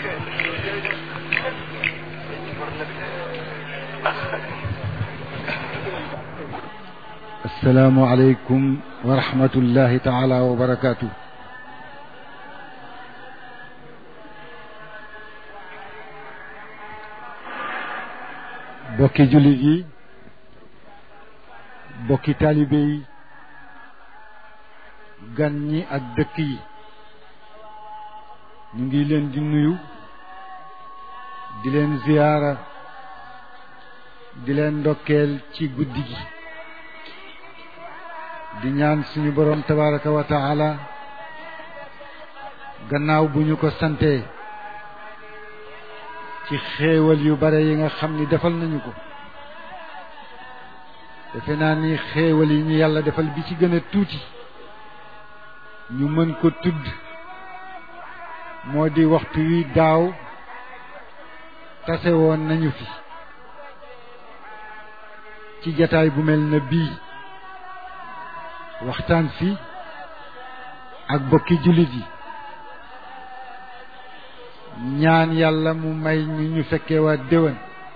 السلام عليكم ورحمة الله تعالى وبركاته bokki jullit yi bokki taalibe yi gan ñi ak dëkk yi ñu ngi leen di nuyu di leen ziyaara di leen ndokkeel ci guddi gi di ñaan suñu boroom tabaraka wa taala gannaaw bu ñu ko santee ci xéewal yu bare yi nga xam ni defal nañu ko defe naa ni xéewal yi ñu yàlla defal bi ci gën a tuuti ñu mën ko tudd moo di waxtu wi daaw tase woon nañu fi ci jataay bu mel na bii waxtaan fi ak bokki jullit yi ñaan yàlla mu may ñu ñu fekkee waa déwén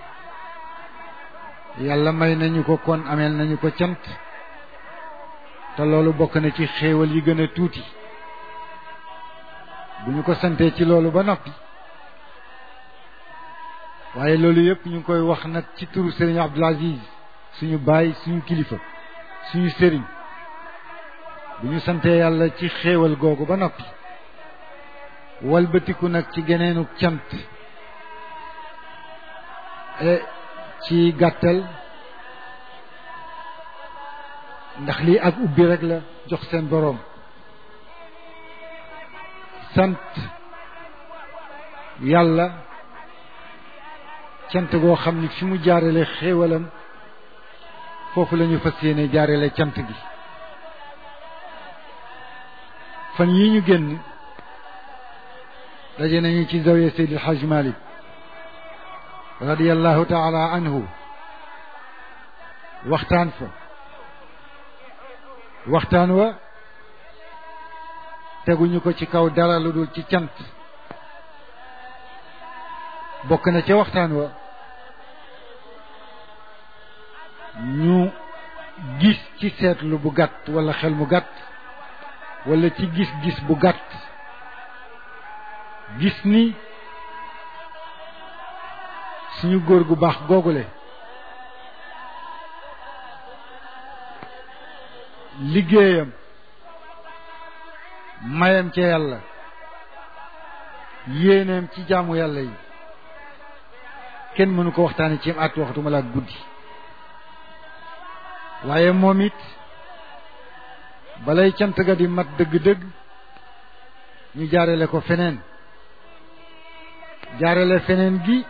yàlla may nañu ko kon ameel nañu ko cant te loolu bokk na ci xéewal yi gën a tuuti bu ñu ko santee ci loolu ba noppi waaye loolu yëpp ñu ngi koy wax nag ci turu sëriñ Abdul Aziz suñu baay suñu kilifa suñu sëriñ bu ñu santee yàlla ci xéewal googu ba noppi walbatiku nag ci geneenu cant e ci gàttal ndax lii ak ubbi rek la jox seen boroom sant yàlla cant goo xam ni fi mu jaarale xéewalam foofu la ñu fas yéene jaarale cant gi fan yi ñu génn daje nañu ci zawiya Seydi El Hadj Malick radiyallahu taala anhu waxtaan fa waxtaan wa teguñu ko ci kaw dara lu dul ci cant bokk na ca waxtaan wa ñu gis ci seetlu bu gàtt wala xel mu gàtt wala ci gis-gis bu gàtt gis ni suñu góor gu baax googule liggéeyam mayam ca yàlla yéeneem ci jaamu yàlla yi kenn mënu ko waxtaane ci at waxtuma laa guddi waaye moom it balay cant ga di mat dëgg-dëgg ñu jaarale ko feneen jaarale feneen gi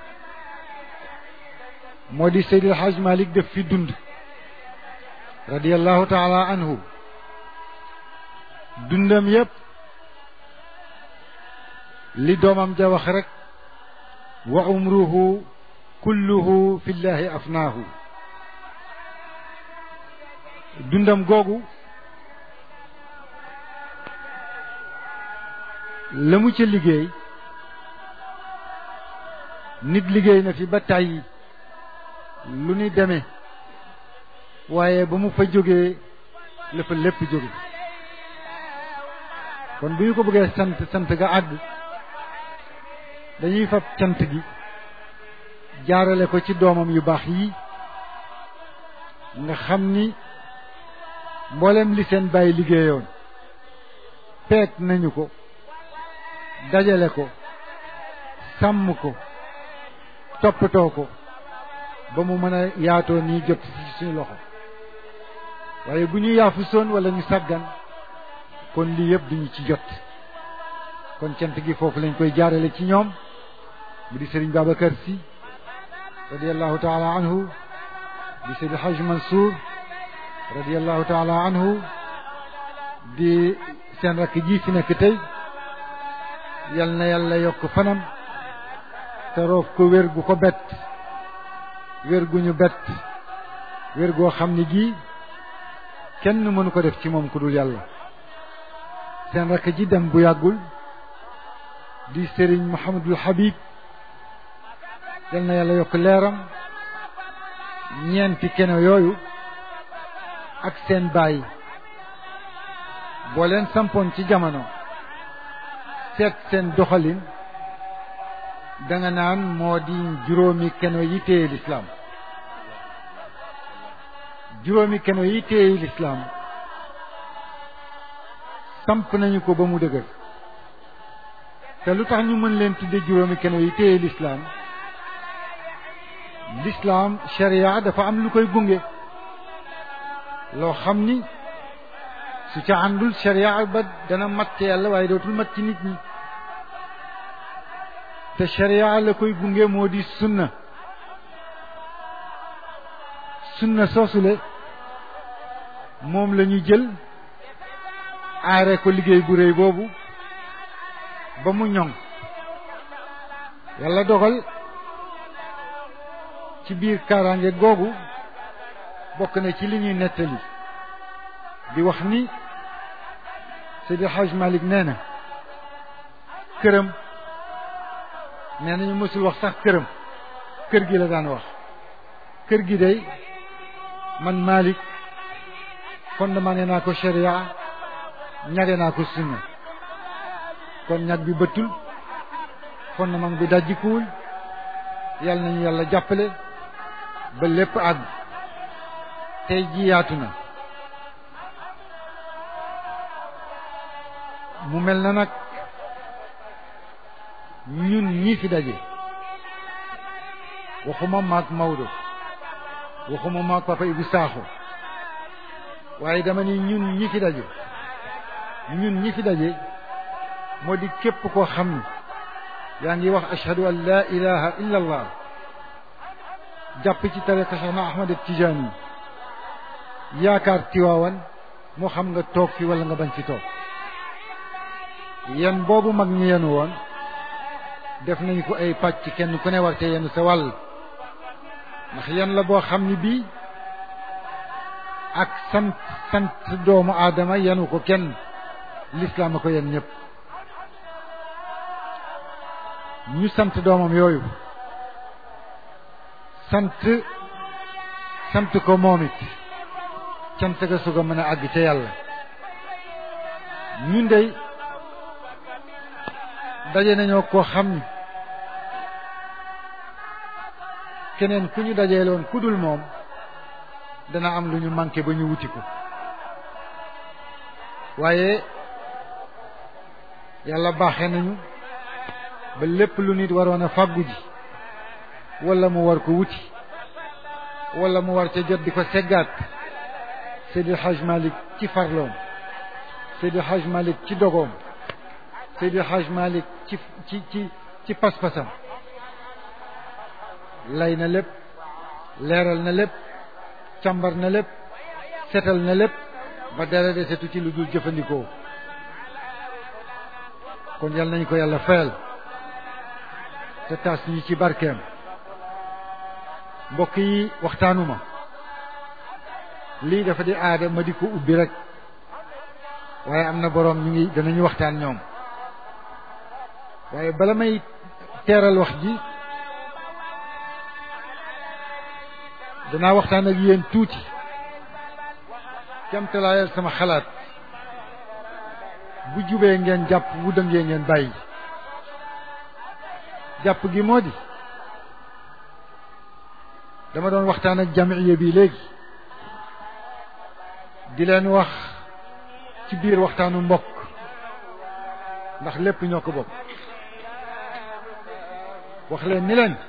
moo di Seydi El Hadj Malick def fi dund radiyallahu taala anhu dundam yépp li doomam ja wax rek wa umruhu kulluhu fi llahi afnaahu dundam googu la mu ca liggéey nit liggéey na fi ba tàyyi lu ni demee waaye ba mu fa jógee la fa lépp jóge kon bu ñu ko bëggee sant sant ga àgg dañuy fab cant gi jaarale ko ci doomam yu baax yi nga xam ni mboolem li seen bàyyi liggéeyoon peet nañu ko dajale ko sàmm ko toppatoo ko ba mu mën a yaatoo nii jot ci suñu loxo waaye bu ñu yaafu soon wala ñu sàggan kon lii yëpp duñu ci jot kon cant gi foofu lañ koy jaarale ci ñoom mu di Serigne Babacar Sy radiallahu taala anhu di Seydi Hajj Mansour radiallahu taala anhu di seen rakk ji fi nekk tey yal na yàlla yokk fanam te roof ko wér gu ko bett wér gu ñu bett wér goo xam ni gii kenn mënu ko def ci moom ku dul yàlla seen rakk ji dem bu yàggul di sëriñ Mouhamadul Habib yal na yàlla yokk leeram ñeenti keno yooyu ak seen baay boo leen sampoon ci jamono seet seen doxalin danga naan moo di juróomi keno yi téye lislaam juróomi keno yi téye lislaam samp nañu ko ba mu dëgër te lu tax ñu mën leen tudde juróomi keno yi téye lislaam lislaam sharia dafa am lu koy gunge loo xam ni su ca àndul sharia ba dana mat ci yàlla waaye dootul mat ci nit ñi te sharia la koy gunge moo di sunna sunna soosule moom la ñu jël aare ko liggéey bu réy boobu ba mu ñoŋ yàlla dogal ci biir kaaraange googu bokk na ci li ñuy nettali di wax ni Seydi Hajj Malik nee na këram nee nañu mësul wax sax këram kër gi la daan wax kër gi day man Malik fondement naa ko sharia ñage naa ko sunna kon ñag bi bëttul fondement bi dajjikuwul yàlla nañu yàlla jàppale ba lépp àgg tey ji yaatu na mu mel na nag ñun ñii fi daje waxuma maag Maodo waxuma maag papa Ibu Saaxo waaye dama ni ñun ñi fi daje ñun ñi fi daje moo di képp koo xam ni yaa ngi wax ashhadu an la ilaha illa allah jàpp ci tariqa Cheikhna Ahmad Tijaani yaakaar tiwaawan moo xam nga toog fi wala nga bañ fi toog yen boobu mag ñi yenu woon def nañu ko ay pàcc kenn ku ne war te yenu sa wàll ndax yen la boo xam ni bii ak sant sant doomu aadama yenu ko kenn lislaam a ko yen ñëpp ñu sant doomam yooyu sant sant ko moom it cant ga su ko mën a àgg ca yàlla ñun dey daje nañoo koo xam ni keneen ku ñu dajeeloon ku dul moom dana am lu ñu manqué ba ñu wuti ko waaye yàlla baaxe nañu ba lépp lu nit waroon a fàggu ji wala mu war ko wuti wala mu war ca jot di ko seggaat Seydi Hajj Malik ci farloom Seydi Hajj Malik ci dogoom Seydi Hajj Malik ci ci ci ci pas-pasam lay na lépp leeral na lépp càmbar na lépp setal na lépp ba dara desetu ci lu dul jëfandikoo kon yal nañu ko yàlla fayal te taas ñu ci barkeem mbokk yi waxtaanuma lii dafa di aada ma di ko ubbi rek waaye am na boroom ñu ngi danañu waxtaan ñoom waaye bala may teeral wax ji danaa waxtaan ak yéen tuuti kemtalaayal sama xalaat bu jubee ngeen jàpp bu dëngee ngeen bàyyi jàpp gi moo di dama doon waxtaan ak jamiya bi léegi di leen wax ci biir waxtaanu mbokk ndax lépp ñoo ko bokk wax leen ni leen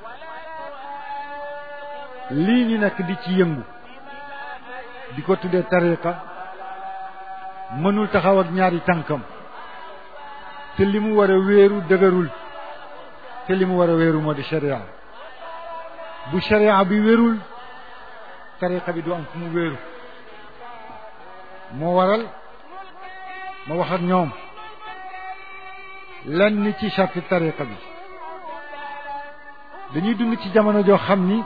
lii ñu nekk di ci yëngu di ko tuddee tariqa mënul taxaw ak ñaari tànkam te li mu war a wéeru dëgërul te li mu war a wéeru moo di sharia bu sharia bi wérul tariqa bi du am fu mu wéeru moo waral ma wax ak ñoom lenn ci charte tariqa bi dañuy dund ci jamono joo xam ni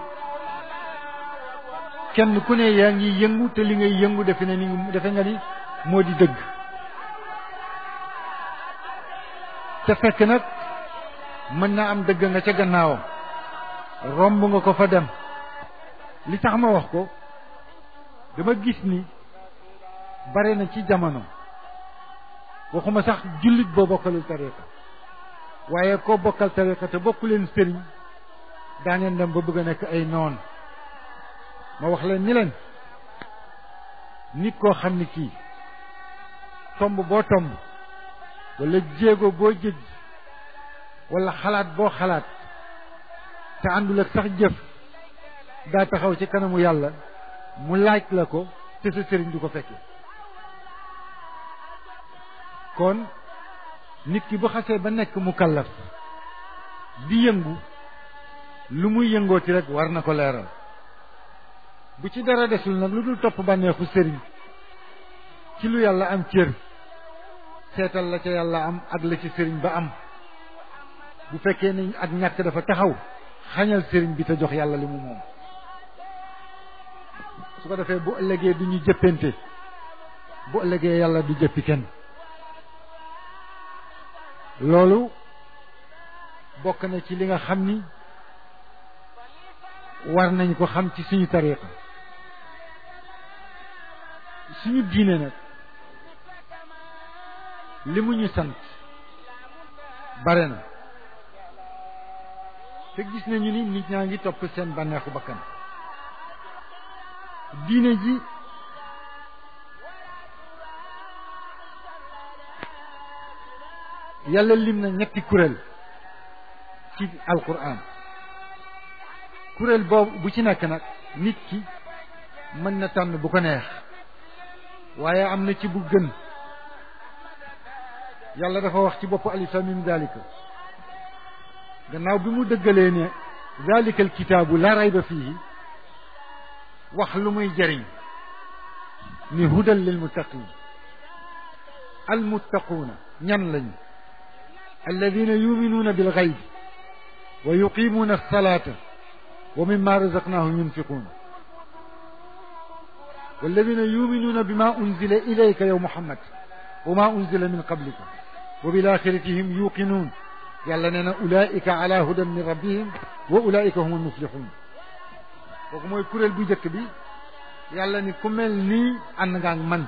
kenn ku ne yaa ngi yëngu te li ngay yëngu defe ne ni defe nga ni moo di dëgg te fekk nag mën na am dëgg nga ca gannaawam romb nga ko fa dem li tax ma wax ko dama gis ni bare na ci jamono waxuma sax jullit boo bokkalul tariqa waaye koo bokkal tariqa te bokku leen sëriñ daa ngeen dem ba bëgg a nekk ay noon ma wax leen ni leen nit koo xam ni kii tomb boo tomb wala jéego boo jëj wala xalaat boo xalaat te àndul ak sax jëf daa taxaw ci kanamu yàlla mu laaj la ko te sa sëriñ du ko fekke kon nit ki bu xasee ba nekk mu kallaf di yëngu lu muy yëngooti rek war na ko leeral bu ci dara desul nag lu dul topp bànneexu sëriñ ci lu yàlla am cër seetal la ca yàlla am ak la ci sëriñ ba am bu fekkee ni ak ñàkk dafa taxaw xañal sëriñ bi te jox yàlla li mu moom su ko defee bu ëllëgee du ñu jëppante bu ëllëgee yàlla du jëppi kenn loolu bokk na ci li nga xam ni war nañ ko xam ci suñu tariqa suñu diine nag li mu ñu sant bare na te gis nañu ni nit ñaa ngi topp seen bànneexu bakkan diine ji yàlla lim na ñetti kuréel ci alquran kuréel boobu bu ci nekk nag nit ki mën na tànn bu ko neex waaye am na ci bu gën yàlla dafa wax ci bopp alif lam mim dalika gannaaw bi mu dëggalee ne dalika alkitaabu la rayba fihi wax lu muy jëriñ ni hudan lil muttaqin al muttaquuna ñan lañu alladina yuminuuna bil gayb wa yuqimuuna alsalata wa mimma razaqnahum yunfiquun والذين يؤمنون بما أنزل إليك يا محمد وما أنزل من قبلك وبالآخرة هم يوقنون يلا ننا أولئك على هدى من ربهم وأولئك هم المفلحون kooku mooy kuréel bu njëkk bi yàlla ni ku mel nii ànd nga ak man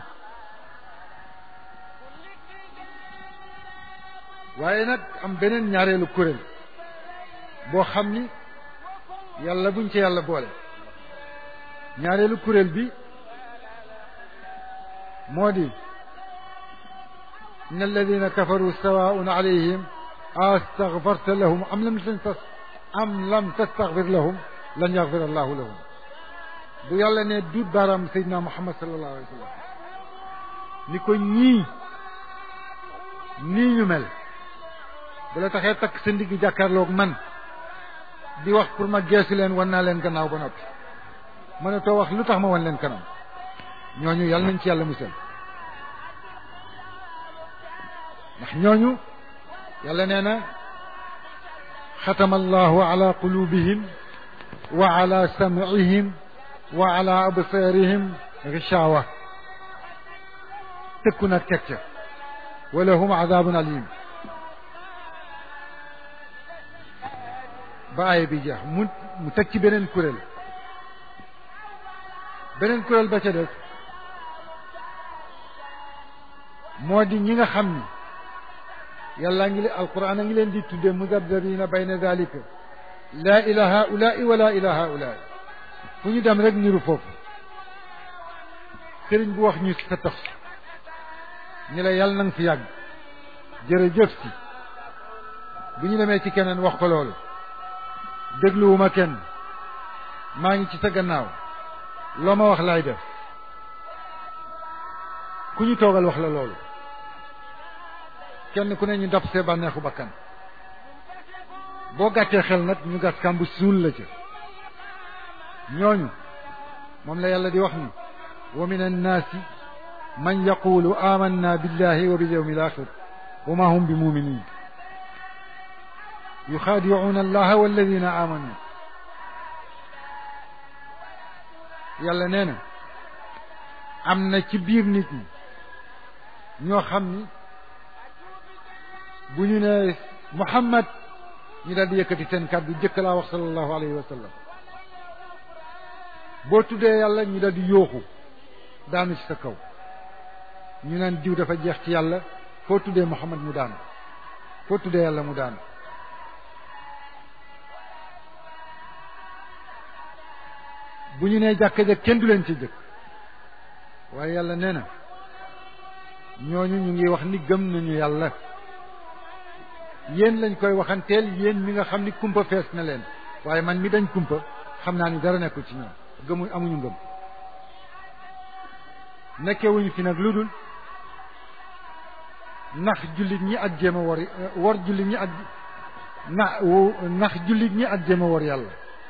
waaye nag am beneen ñaareelu kuréel boo xam ni yàlla buñ ci yàlla boole ñaareelu kuréel bi moo di in alladina kafaru sawaun alayhim astaghfarta lahum am lam tas am lam tastaghfir lahum lan yaghfir allahu lahum bu yàlla ne duut baaraam seydina muhammad sallallahu alayhi wa sallam ni ko ñii nii ñu mel bu la taxee takk sa ndigg jàkkaarloog man di wax pour ma geesu leen wan naa leen gannaaw ba noppi mënatoo wax lu tax ma wan leen kanam ñooñu yàlla nañ ci yàlla musal ndax ñooñu yàlla nee na xatama allahu ala qulubihim wa ala sam'ihim wa ala absarihim gishawa tëkku nag teg ca wa lahum adabun alim ba aaya bi jeex mu mu teg ci beneen kuréel beneen kuréel ba ca des moo di ñi nga xam ni yàlla ngi leen alquran a ngi leen di tudde mudabdabina bayna dalika laa ila haulaai wala ila haulaai fu ñu dem rek niru foofu sëriñ bu wax ñu sa tax ñi la yàlla nanga fi yàgg jërëjëf si bu ñu demee ci keneen wax ko loolu dégluwuma kenn maa ngi ci sa gannaaw loo ma wax laay def ku ñu toogal wax la loolu kenn ku ne ñu dab see bànneexu bakkan boo gàttee xel nag ñu gas kàmb suul la ca ñooñu moom la yàlla di wax ni wa min annaasi man yaqulu amanna billahi wa bil yawmi al axir wa ma hum bi muminin yuxaadicuuna allaha walladina amanu yàlla nee na am na ci biir nit ñi ñoo xam ni bu ñu ne muhammad ñu daal di yëkkati seen kàddu jëkk laa wax sallallahu alayhi wa sallam boo tuddee yàlla ñu daal di yooxu daanu ci sa kaw ñu naan diw dafa jeex ci yàlla foo tuddee muhammad mu daanu foo tuddee yàlla mu daanu bu ñu nee jàkka ja kenn du leen ci jëkk waaye yàlla nee na ñooñu ñu ngi wax ni gëm nañu yàlla yéen lañ koy waxanteel yéen mi nga xam ni kumpa fees na leen waaye man mi dañ kumpa xam naa ni dara nekkul ci ñoom gëmu amuñu ngëm nekkewuñu fi nag lu dul nax jullit ñi ak jéem a war war jullit ñi ak na nax jullit ñi ak jéem a war yàlla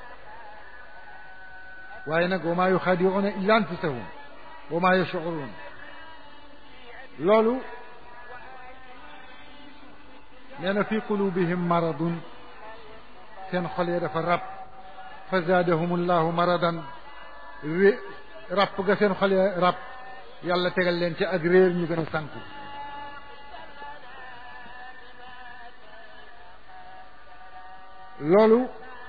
waaye nag wa maa yuxaadiruuna illa anfusahum wa maa yashcuruun loolu nee na fi qulubihim maradun seen xol ya dafa rab fa zaadahum allahu maradan ré ràpp ga seen xol ya rab yàlla tegal leen ci ak réer ñu gën a sànku loolu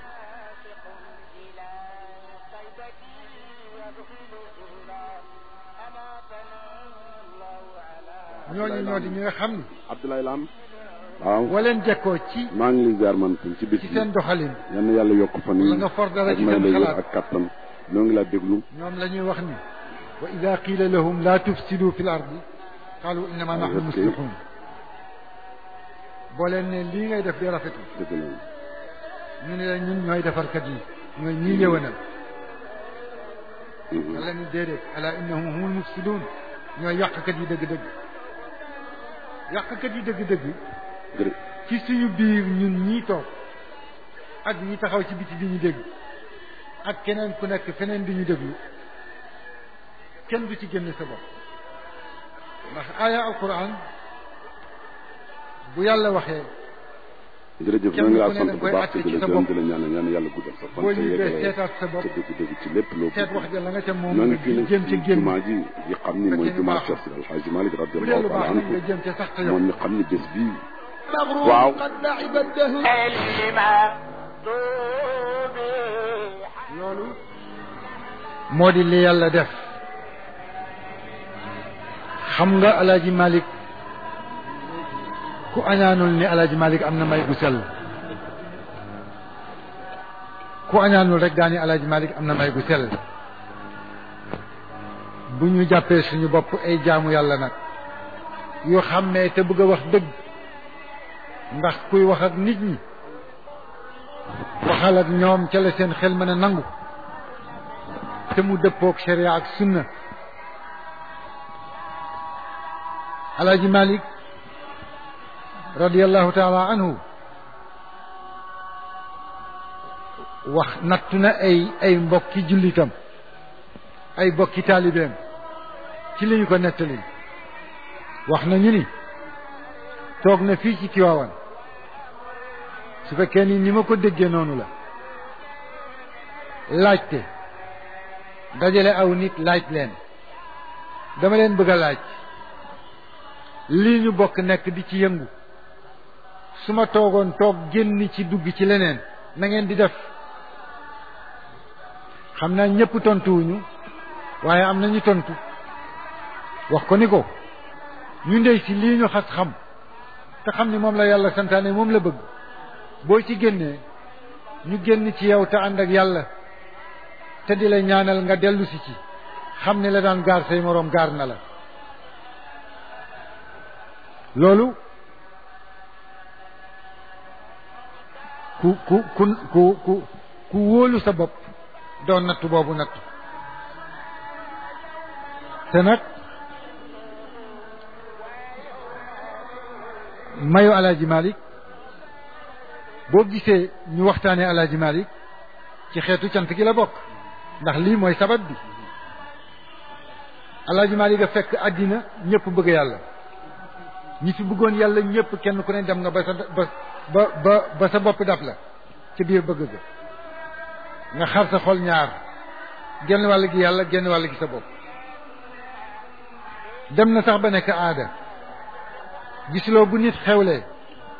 ñooñu ñoo di ñi nga xam ni Abdoulaye Lam waaw waleen jekkoo ci maa ngi lay ziar man tam ci bés ci bi seen doxalin yal na yàlla yokk fan wala yi nga for dara ak ci may seen la wér xalaat ak kattan ñoo ngi laa déglu ñoom la ñuy wax ni wa ida qiila lahum la tufsidu fi l ardi qaalu innama nahnu muslihun boo leen ne lii ngay def di rafetu dëgg la ñu ne la ñun ñooy defarkat yi ñooy ñii yëwanal Mhm. yàlla ni déedéet ala innahum humul mufsidun ñooy yàqkat yi dëgg-dëgg yàqkat yi dëgg-dëgg jërë ci suñu biir ñun ñii toog ak ñi taxaw ci biti di ñu dégg ak keneen ku nekk feneen di ñu déglu kenn du ci génn sa bopp ndax aaya alquran bu yàlla waxee jërëjëf Kenn ñoo ngi laa ku ne sant da bu koy baax àtte te di ci la sa gërëm bopp. di la ñaanal ñaan yàlla guddal sa fan boo te ñibbee yeggale seetaat sa bopp te dëgg-dëgg ci lépp loo seet wax ja la nga ca moom ñoo nga ngi fii nag jëm ci ca génn jumaa ji yi xam ni mooy fekkee jumaa baaxul. Cheikh Sidi Alxaaji Malik bu dee lu radiyallahu taala baax nag anhu nga jëm ca sax te yow moom mi xam ni bés bii صبر واو. قد لعب الدهر لما loolu moo di li yàlla def xam nga alaaji malik ku añaanul ni alaaji malik am na may gu sell ku añaanul rek daani alaaji malik am na may gu sell bu ñu jàppee suñu bopp ay jaamu yàlla nag yoo xam ne te bëgg a wax dëgg ndax kuy wax ak nit ñi waxal ak ñoom ca la seen xel mën a nangu te mu dëppook sharia ak sunna alaaji malik radiallahu taala anhu wax nattu na ay ay mbokki jullitam ay mbokki taalibeem ci li ñu ko nettali wax nañu ni toog na fii ci Tiwaawan su fekkee ni ni ma ko déggee noonu la laajte dajale aw nit laaj leen dama leen bëgg a laaj lii ñu bokk nekk di ci yëngu su ma toogoon toog génn ci dugg ci leneen na ngeen di def xam naa ñëpp tontuwuñu waaye am na ñu tontu wax ko ni ko ñu ndey si lii ñu xas xam te xam ni moom la yàlla santaane moom la bëgg boo ci génnee ñu génn ci yow te ànd ak yàlla te di la ñaanal nga dellu si ci xam ni la daan gaar say moroom gaar na la loolu ku ku ku ku ku ku wóolu sa bopp doon nattu boobu nattu te nag mayu alaaji Malik boo gisee ñu waxtaanee alaaji Malik ci xeetu cant gi la bokk ndax lii mooy sabab bi alaaji Malik a fekk àddina ñëpp bëgg yàlla ñi fi bëggoon yàlla ñëpp kenn ku ne dem nga ba sa ba ba ba ba sa bopp daf la ci biir bëgg ga nga xar sa xol ñaar genn wàll gi yàlla genn wàll gi sa bopp dem na sax ba nekk aada gisuloo bu nit xewlee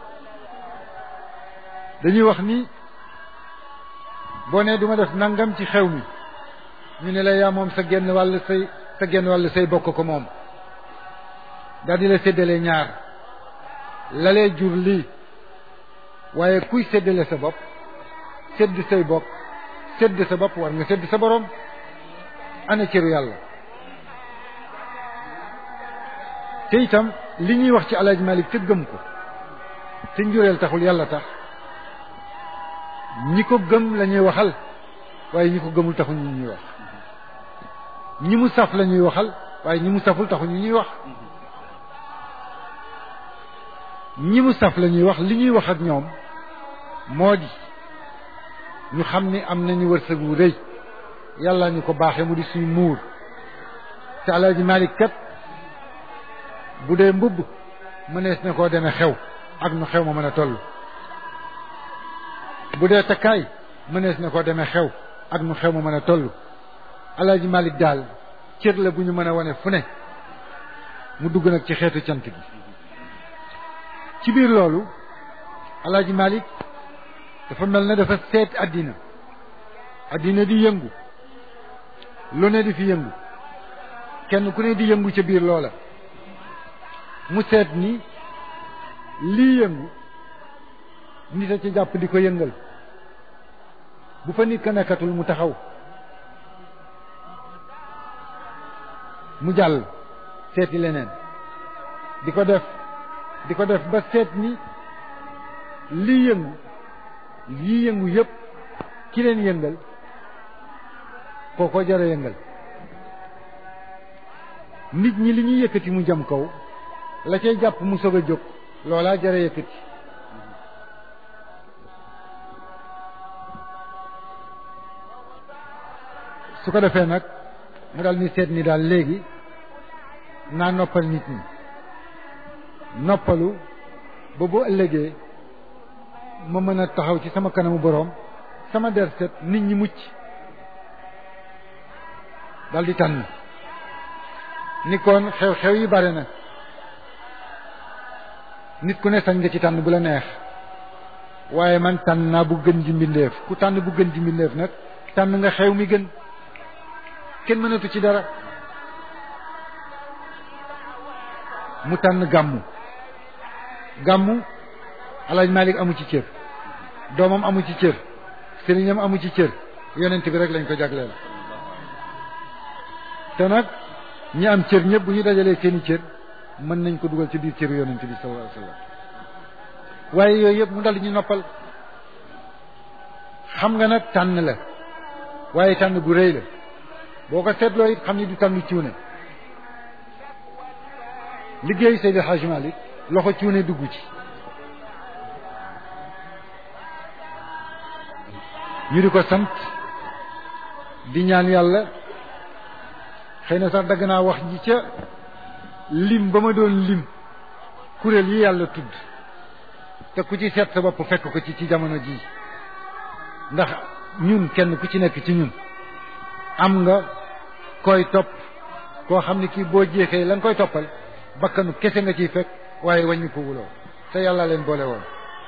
dañuy wax ni boo nee duma def nangam ci xew mi ñu ne la yaa moom sa genn wàll say sa genn wàll say bokk ko moom daal di la séddale ñaar lalee jur lii waaye kuy séddale sa bopp sédd say bokk sédd sa bopp war nga sédd sa borom ana cëru yàlla te itam li ñuy wax ci alaaj Malik te gëm ko te njureel taxul yàlla tax ñi ko gëm la ñuy waxal waaye ñi ko gëmul taxul ñu ñuy wax ñi mu saf la ñuy waxal waaye ñi mu saful taxul ñu ñuy wax ñi mu saf la ñuy wax li ñuy wax ak ñoom moo di ñu xam ni am nañu wërsëg wu rëy yàlla ñu ko baaxee mu di suñu muur te alaaji Malik kat bu dee mbubb mënees na koo demee xew ak nu xew ma mën a toll bu dee takkaay mënees na koo demee xew ak nu xew ma mën a toll alaaji Malik daal cër la bu ñu mën a wane fu ne mu dugg nag ci xeetu cant gi ci biir loolu alaaji Malik dafa mel ne dafa seet àddina àddina di yëngu lu ne di fi yëngu kenn ku ne di yëngu ca biir loola mu seet ni lii yëngu nit a ci jàpp di ko yëngal bu fa nit ka nekkatul mu taxaw mu jàll seeti leneen di ko def di ko def ba seet ni lii yëngu lii yëngu yëpp ki leen yëngal kooko jara yëngal nit ñi li ñuy yëkkati mu jëm kaw la cay jàpp mu soog a jóg loolaa jara yëkkati su ko defee nag mu daal ni seet ni daal léegi naa noppal nit ñi noppalu ba bu ëllëgee ma mën a taxaw ci sama kanamu boroom sama der set nit ñi mucc dal di tànn ni kon xew-xew yi bare na nit ku ne sañ nga ci tànn bu la neex waaye man tànn naa bu gën ji mbindeef ku tànn bu gën ji mbindeef nag tànn nga xew mi gën kenn mënatu ci dara mu tànn gàmmu gàmmu alaaj Malik amu ci cër doomam amu ci cër sëriñam amu ci cër yonent bi rek lañ ko jagleel te nag ñi am cër ñëpp bu ñu dajalee seeni cër mën nañ ko dugal ci biir cëru yonent bi sallallahu alayhi wasallam waaye yooyu yëpp mu dal ñu noppal xam nga nag tànn la waaye tànn bu rëy la boo ko seetloo it xam ni du tànn cuune liggéeyu Seydi Hadji Malick loxo cuune dugg ci ñu di ko sant di ñaan yàlla xëy na sax dagg naa wax ji ca lim ba ma doon lim kuréel yi yàlla tudd te ku ci seet sa bopp fekk ko ci ci jamono jii ndax ñun kenn ku ci nekk ci ñun am nga koy topp koo xam ne kii boo jeexee la nga koy toppal bakkanu kese nga ciy fekk waaye wàññi ko wuloo te yàlla leen boole woon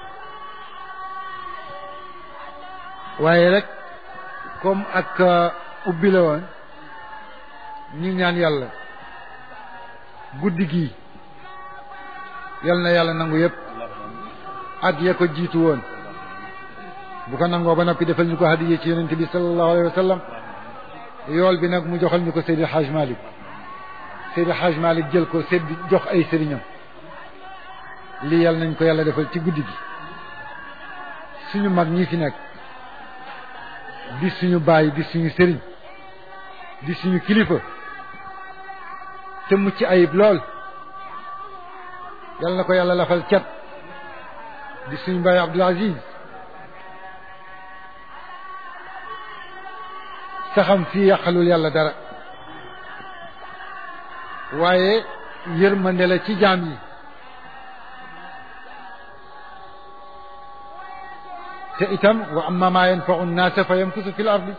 waaye rek comme ak ubbi la woon ñu ñaan yàlla guddi gii yal na yàlla nangu yépp at ya ko jiitu woon bu ko nangoo ba noppi defal ñu ko hadiye ci yonente bi sallallahu alayhi wa sallam yool bi nag mu joxal ñu ko Seydi Hajj Malik Seydi Hajj Malik jël ko sedd jox ay sëriñam lii yàlla nañ ko yàlla defal ci guddi gi suñu mag ñi fi nekk di suñu baay di suñu sëriñ di suñu kilifa te mucc ayib lool yàlla na ko yàlla lafal cat di suñu baay Abdul Aziz saxam fii yàqalul yàlla dara waaye yërmande la ci jaam yi te itam wa amma ma yanfa'u an-naasa fa yamkusu fil ardi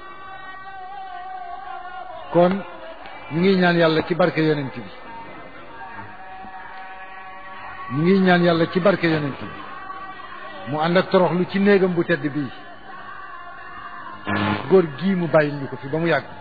kon ñu ngi ñaan yàlla ci barke yonent bi ñu ngi ñaan yàlla ci barke yonent bi mu ànd ak toroxlu ci néegam bu tedd bii góor gii mu bàyyil ñu ko fi ba mu yàgg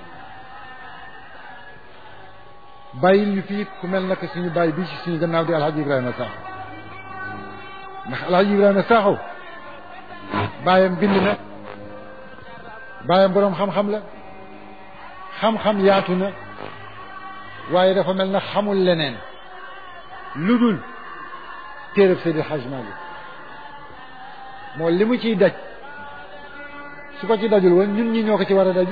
bàyyil ñu fii ku mel naka suñu bàyyi bii ci suñu gannaaw di alhaji ibrahima saaxo ndax alhaji ibrahima saaxo bàyyam bind na bàyyam boroom xam-xam la xam-xam yaatu na waaye dafa mel na xamul leneen lu dul téereb Seydi Hajj Malik moo li mu ciy daj su ko ci dajul woon ñun ñi ñoo ko ci war a daji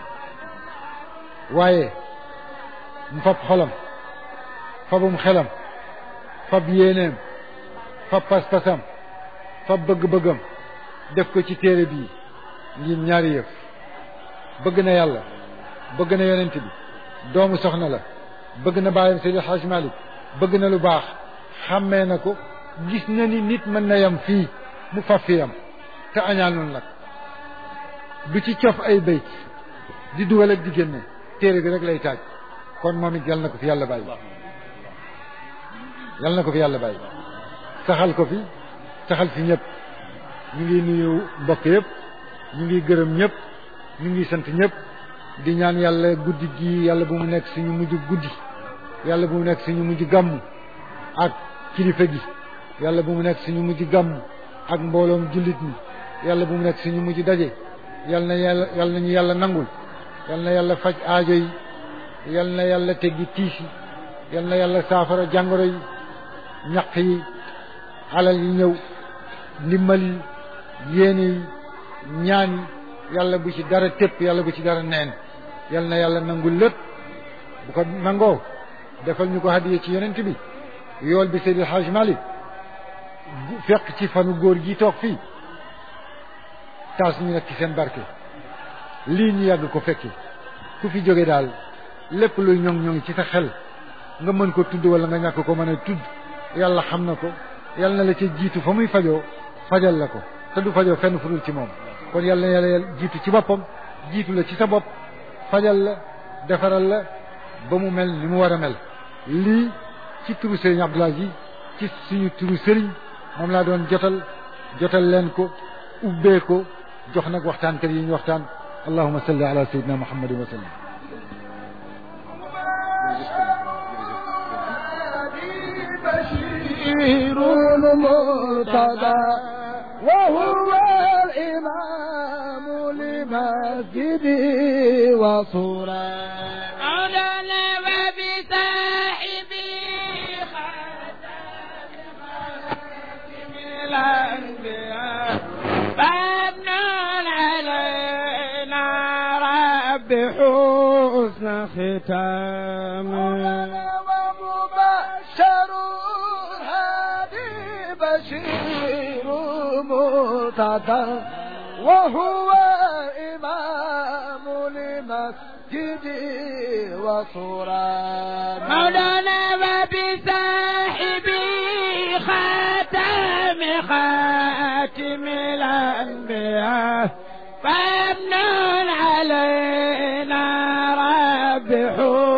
waaye mu fab xolam fabum xelam fab yéeneem fab pas-pasam fab bëgg-bëggam def ko ci téere bii ngir ñaari yëf bëgg na yàlla bëgg na yonent bi doomu soxna la bëgg na bàyyam Seydi Hajj Malik bëgg na lu baax xàmmee na ko gis na ni nit mën na yam fii mu faf fi yam te añaanul nag du ci cof ay bayt di dugal ak di génne téere bi rek lay taaj kon moom it yal na ko fi yàlla bàyyi yal na ko fi yàlla bàyyi saxal ko fi saxal fi ñëpp ñu ngi nuyu mbokk yëpp ñu ngi gërëm ñëpp ñu ngi sant ñëpp di ñaan yàlla guddi gi yàlla bu mu nekk suñu mujj guddi yàlla bu mu nekk suñu mujj gàmm ak kilifa gi yàlla bu mu nekk suñu mujj gàmm ak mbooloom jullit ñi yàlla bu mu nekk suñu mujj daje yal na yàlla yal nañu yàlla nangul yal na yàlla faj aajo yi yal na yàlla teggi tiis yi yal na yàlla saafara jàngoro yi ñaq yi alal yi ñëw ndimbal yi yéene yi ñaan yi yàlla bu ci dara tépp yàlla bu ci dara neen yal na yàlla nangul lépp bu ko nangoo defal ñu ko hadiya ci yonent bi yool bi Seydi Hajj Malik fekk ci fanu góor gi toog fii taas ñu nag ci seen barke lii ñu yàgg ko fekki ku fi jóge daal lépp luy ñoŋ ñoŋ ci sa xel nga mën ko tudd wala nga ñàkk ko mën a tudd yàlla xam na ko yàlla na la ca jiitu fa muy fajoo fajal la ko te du fajoo fenn fu dul ci moom kon yàlla na yàlla jiitu ci boppam jiitu la ci sa bopp fajal la defaral la ba mu mel ni mu war a mel lii ci turu sëriñ Abdoul Aziz ci suñu turu sëriñ moom laa doon jotal jotal leen ko ubbee ko jox nag waxtaankat yi ñu waxtaan allahuma salli ala sayyidina muhammadin wa sallam بشير مرتضى وهو الإمام لمسجدي وصورة مولانا وبصاحبي خاتم الأنبياء فابنون علينا رب حسن ختامه ومبشر هادي بشير مرتضى وهو إمام لمسجدي وصورة مولانا وبصاحبي خاتم خاتم الأنبياء فابنون علينا رب حسن